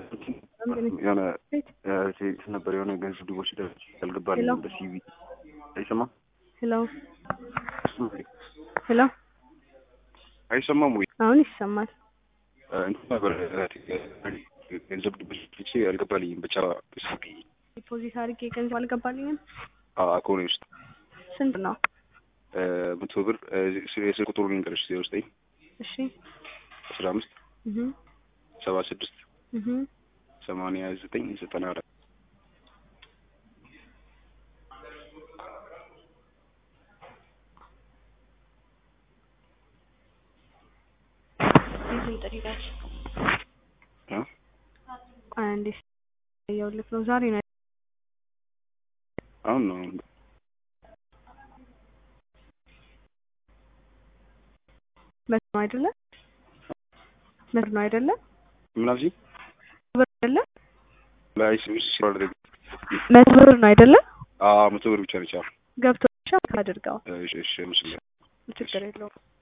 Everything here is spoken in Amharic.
የሆነ ሴት ነበር የሆነ ገንዘብ ድቦች ያልገባል ሄሎ በሲቪ አይሰማም ሄሎ ሄሎ አይሰማም ወይ አሁን ይሰማል። እንትን ነበር ገንዘብ ድቦች ልቼ ያልገባልኝም ብቻ ሲቪ ዲፖዚት አድርጌ ገንዘብ አልገባልኝም። አኮኔ ውስጥ ስንት ነው? መቶ ብር የስልክ ቁጥሩ ልንገርሽ ዜሮ ዘጠኝ እሺ አስራ አምስት እህ ሰባ ስድስት እህ ሰማንያ ዘጠኝ ዘጠና አራት ይህን ጥሪዳች እ? አንዴ ያውልክ ነው ዛሬ ነው አሁን ነው መቶ ነው አይደለ? መቶ ነው አይደለ? ምናምን ብር አይደለ? ላይ ስዊስ ሲራደግ መቶ ብር ነው አይደለ? አዎ መቶ ብር ብቻ ነች። አዎ ገብቶ ብቻ አድርገው እሺ እሺ ምስል ችግር የለውም።